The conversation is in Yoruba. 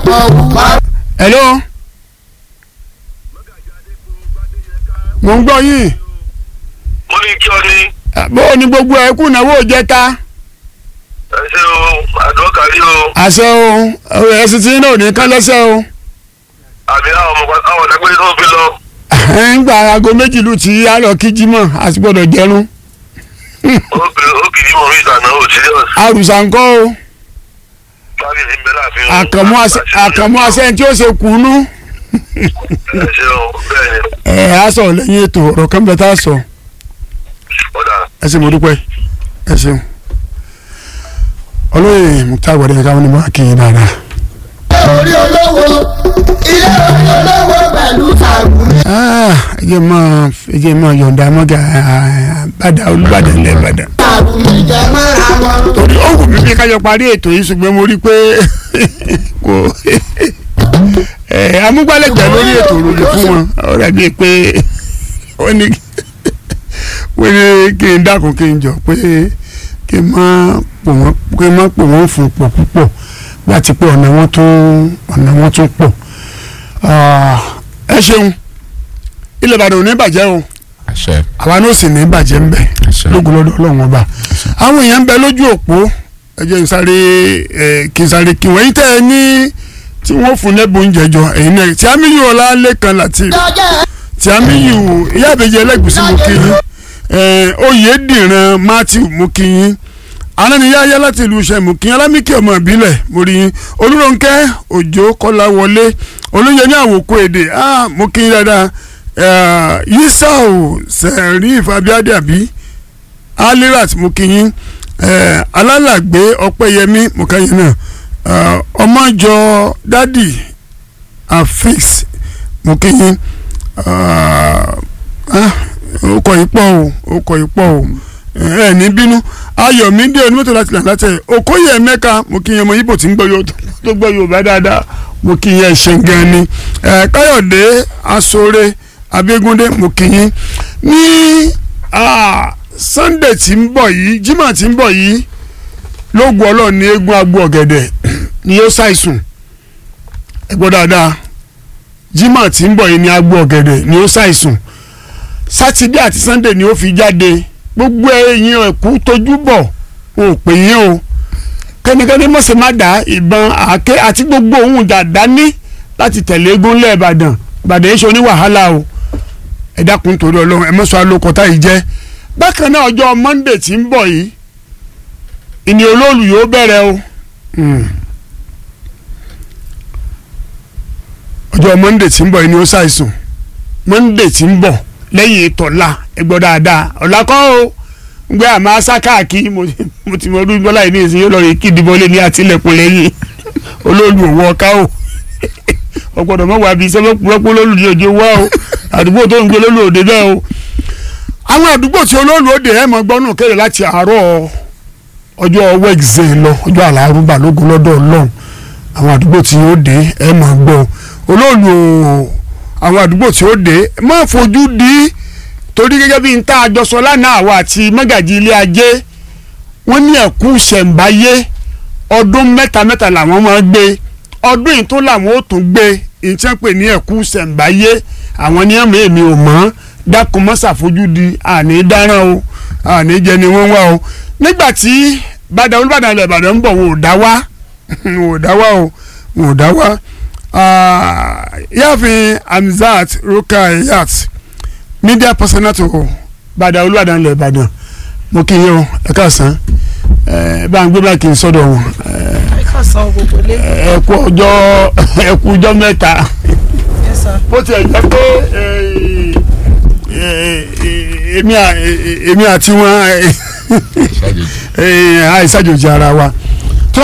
ọkọ̀ wúwa. hello mo ń gbọ́ yín mo ní kí ọ ní bó o ní gbogbo ẹ̀ kú náwó jẹta ẹ ṣe o àdókàrí o àṣẹ o ẹ̀sìn tí náà ò ní kán lẹ́sẹ̀ o àbí àwọn ọmọ àwọn ọ̀dàgbére tó fi lọ. ń gba aago méjìlú tí a lọ kí jímọ̀ àti gbọ́dọ̀ jẹrun ó kìí mọ̀ mí ìtànà ò serious. àrùsà ńkọ́ o bábí ti ń bẹ láàfin o. àkànmú àṣẹ- àkànmú àṣẹ tí ó ṣe kùnú ẹ ṣe o bẹ́ẹ̀ ni ẹ̀ á sọ lẹ́yìn ètò ọ̀rọ̀ kan bẹ́ẹ̀ tá a sọ ọ̀dà ẹ ṣe mo dúpẹ́ ẹ ṣeun olóyè muktar wọlé káwọn ní bá kí yín dáadáa. orí olówó ilé orí olówó pẹ̀lú tàgùn. Ah, ẹ jẹ́ máa ẹ jẹ́ máa yọ̀ǹda mọ́gà bàdà olùbàdàn ilẹ̀ ìbàdàn. tàgùn ìjẹ mọ́ra wọn. torí ó wù mí bí kájọ parí ètò yìí ṣùgbọ́n mo rí i pé kò ẹ amúgbálẹ́gbẹ̀ẹ́ lórí ètò òròlù fún wọn ó dàbí pé wọ́n ní wọ́n ní kí n dákun kí n jọ pé kí n má pò wọ́n kí n má pò wọ́n fún pọ̀ púpọ̀ láti pé ọ̀nà wọn tún ọ̀nà wọn tún pọ̀ Ah, ẹ ṣeun ilẹ̀ ìbàdàn ò ní bàjẹ́ o àṣẹ àwa náà sì ní bàjẹ́ ń bẹ̀ àṣẹ lógun lọ́dọ̀ ọlọ́run ọba àwọn èèyàn ń bẹ lójú òpó ẹ jẹ́ n sáré ẹ kí n sáré kí wọ́n yín tẹ́ ẹ ní tí wọ́n fún lẹ́bùn jẹjọ ẹ̀yin náà tí amíyù ọlá lẹ́kan láti lọ́jọ́ tí amíyù ìyá àbẹ̀jẹ ẹlẹ́gùsí mú kí yín ẹ oyèdìran matthew mú kí yín anáníyáyá láti ìlú iṣẹ́ mú kí yín alámìkí ọmọ ìbílẹ̀ mo rí yín olúrónkẹ́ òjò kọ́lá wọlé olóyè ní àwòkọ́ èdè ah mú kí yín dáadáa yisau sẹ̀ríf abiade àbí alirat mukinyin alálàgbé ọpẹ́yẹmí mukanyin náà eh, ọmọjọ dádì afix mukinyin ọkọ̀ ìpọ̀ o ọkọ̀ ìpọ̀ o ẹ ní bínú ayọ̀mídé onímọ̀tò láti là látẹ̀ òkóyè mẹ́ka mukinyin ọmọ ibo tí ń gbọ́ yóò tó gbọ́ yorùbá dáadáa mukinyin ẹ̀ṣẹ̀ gan ni Eh, káyọ̀dé asore abégúndé mukinyin ní ah, sunday tí ń bọ̀ yìí jimá tí ń bọ̀ yìí lóògùn ọlọ́run ní eégún agbo ọ̀gẹ̀dẹ̀ ni yóò ṣàìsùn ẹ gbọ́ dáadáa jimá tí ń bọ̀ yìí ní agbo ọ̀gẹ̀dẹ̀ ni yóò ṣàìsùn sátidé àti sunday ni ó fi jáde gbogbo ẹ̀yin ẹ̀kú tójú bọ̀ wọn ò pè yín o kẹ́nikẹ́ni mọ̀sẹ̀ má dá ìbọn àáké àti gbogbo ohun dàda ní láti tẹ̀lé eégún lẹ́ẹ̀bàdàn ìbàdàn yìí ṣe oní wàhálà o ẹ dákun torí ọlọ́run ẹ mọ̀sọ́ alókọ̀tà yìí jẹ́ bákan náà ọjọ́ monday tí ń bọ̀ yìí ìní olóòlù yóò bẹ̀rẹ̀ o Hmm. ọjọ́ monday tí ń bọ̀ yìí ni ó ṣàìsùn monday tí ń bọ̀ lẹ́yìn ìtọ́lá ẹ gbọ́ dáadáa ọ̀la kọ́ o ń gbé àmọ́ asá káàkiri mo ti- mo ti mọ ọdún bọ́lá yìí ní ìsìn yóò lọ rí kídìbọ́lé ní àtìlẹ́kùn lẹ́yìn olóòlù òwò ọ̀ká o ọgbọ́dọ̀ mọ̀ wá bí iṣẹ́ lọ́pọ̀ olóòlù ní òjò wá o àdúgbò tó ń gbé olóòlù òde bẹ́ẹ̀ o àwọn àdúgbò tí olóòlù òde ẹ̀ mọ̀ gbọ́nù kéde láti àárọ̀ ọjọ́ wẹ́gìzẹ́ lọ ọjọ́ àlárúbà lógun lọ́dọ̀ ọlọ́run àwọn àdúgbò tí ó dé ẹ̀ mọ̀ gbọ́ olóòlù o, àwọn àdúgbò tí ó dé má fojú di torí gẹ́gẹ́ bí n tá a jọ sọ lánàá àwa àti mọ́gàjì ilé ajé wọ́n ní ẹ̀kú ṣẹ̀ǹbáyé ọdún mẹ́ta mẹ́ta làwọn máa gbé ọdún yìí tó làwọn ó tún gbé ìtẹ́ pè ní ẹ̀kú ṣẹ̀ǹbáyé àwọn ní ẹ̀mí èmi ò mọ̀ dákun mọ́ ṣàfojúdi àní dáràn o àní jẹ ni wọ́n wá o nígbà tí bàdàn olùbàdàn ilẹ̀ ìbàdàn ń bọ̀ wọn ò dá wá wọn ò dá wá o wọn ò dá wá Ah, yáàfin Hamzat Rukayat media personnel to bàdàn olùbàdàn ilẹ̀ ìbàdàn mo kí yín o ẹ káàsán ẹ bá ń gbé bá kí n sọ́dọ̀ wọn ká san gbogbo lé. ẹ kú ọjọ́ ẹ kú ọjọ́ mẹ́ta Yes, sir. bó tiẹ̀ jẹ́ pé eh, eh, eh, èmi à- eh, èmi àti wọn eh, ṣáàjèjì eh, àìsàjòjì ara wa